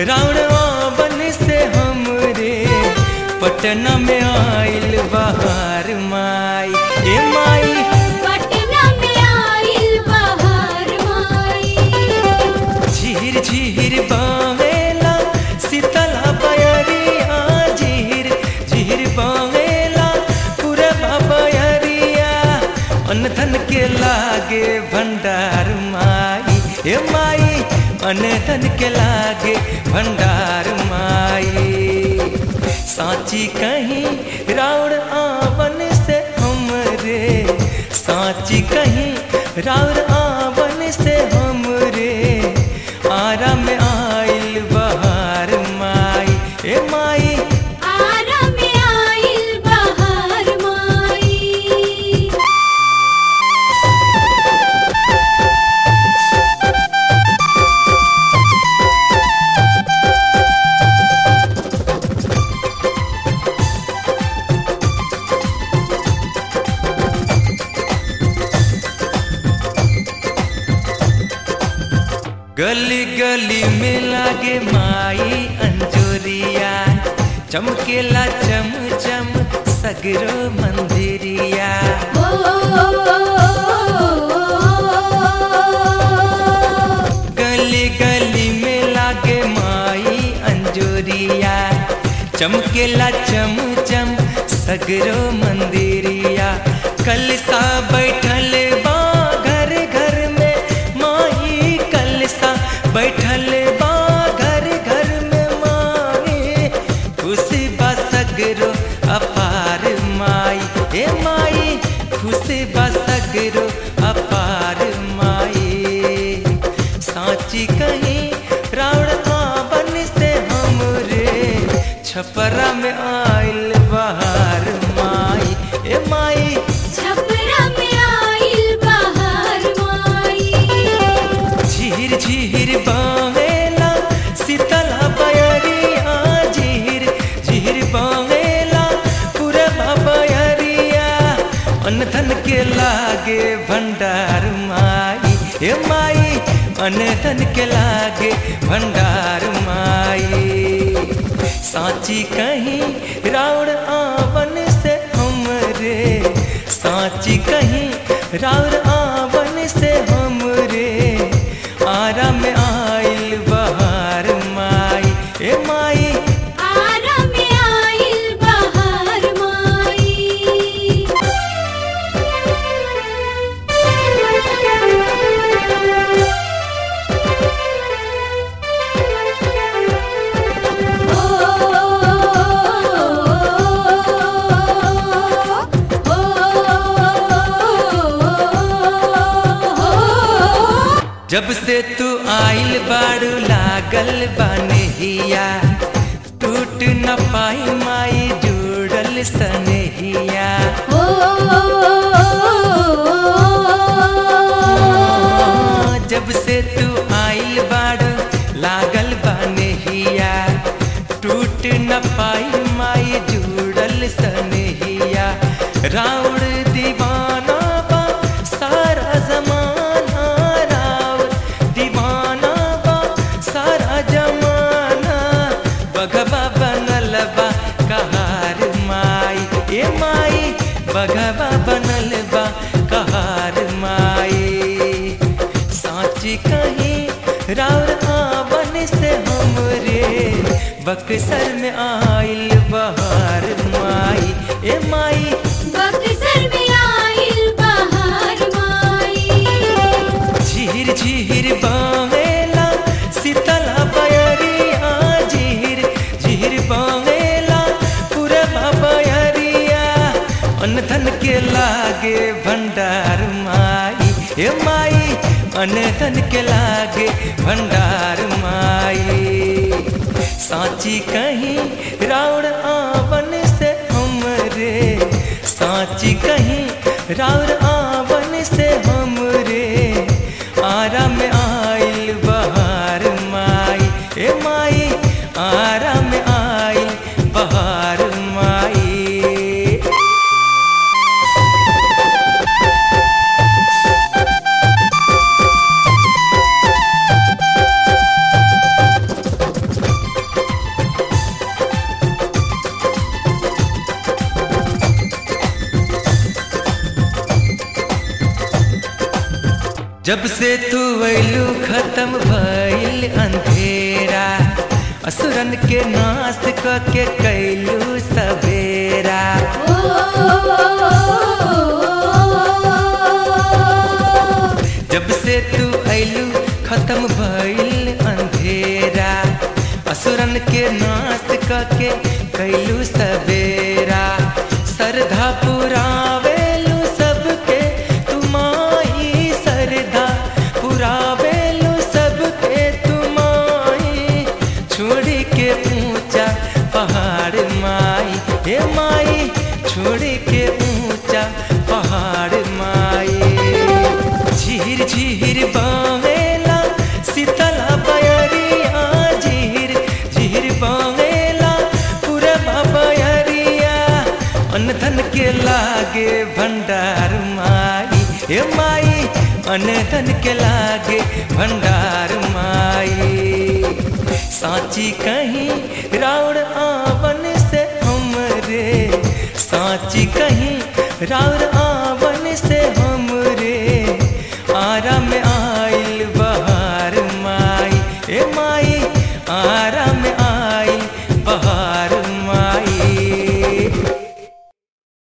रावणवा बन से हमरे पटना में आइल बहार माई ए माई पटना में आइल बहार माई झीर झीर बावेला शीतला बयरिया झीर झीर बावेला पूरा बयरिया अन्न धन के लागे भंडार माई ए माई अन्न धन के लागे भंडार माई साची कहीं रावण आवन से हमरे साची कहीं रावण आवन से हमरे आरा में आइल बहार माई ए माई आरा में आइल बहार माई गली गली में लागे माई अंजोरिया चमकेला चम चम सगरो मंदिरिया ओ गली गली में लागे माई अंजोरिया चमकेला चम चम सगरो मंदिरिया कलसा बैठल बा घर घर में माई कलसा बैठल बा घर घर में माई खुशी बा सगरो अपार माई ए माई खुशी बा सगरो अपार माई साची कहीं रावण आवन से हमरे छपरा में आइल बहार माई ए माई छपरा में आइल बहार माई झीर झीर बावेला शीतला बयरिया झीर झीर बावेला पूरा बयरिया अन्न धन के लागे भंडार माई ए माई अन्न धन के लागे भंडार माई साची कहीं रावण आवन से हमरे साची कहीं रावण आवन से हमरे आरा में आइल बहार माई ए माई आरा में आइल बहार माई जब से तू आइल बाड़ू लागल बनहिया टूट न पाई माई जुड़ल सनहिया जब से तू आइल बाड़ू लागल बनहिया टूट न पाई माई जुड़ल सनहिया राउड़ दीवाना बा सारा जमाना राउड़ दीवाना बा सारा जमाना बगबा बनल बा कहार माई ए माई बगबा बनल बा कहार माई साची कहीं राउर आवन से हमरे बक्सर में आइल बहार माई ए माई बक्सर में आइल बहार माई झीर झीर बावेला शीतला बयरिया झीर झीर बावेला पूरा बयरिया अन्न धन के लागे भंडार माई ए माई अन्न धन के लागे भंडार माई साची कहीं राउर आवन से हमरे साची कहीं राउर आवन से हमरे आरा में आइल बहार माई ए माई आरा में आइल बहार माई जब से तू अइलू खत्म भइल अंधेरा असुरन के नाश क के कैलू सवेरा जब से तू अइलू खत्म भइल अंधेरा असुरन के नाश क के कैलू सवेरा श्रद्धा पुरावेलू सबके तुमाई श्रद्धा पुरावेलू सबके तुमाई छोड़ी के ऊंचा पहाड़ माई हे माई छोड़ी के ऊंचा पहाड़ माई झीर झीर बावेला शीतला बयरिया झीर झीर बावेला पूरा बयरिया अन्न धन के लागे भंडार माई हे माई अन्न धन के लागे भंडार माई साची कहीं राउर आवन से हमरे साची कहीं राउर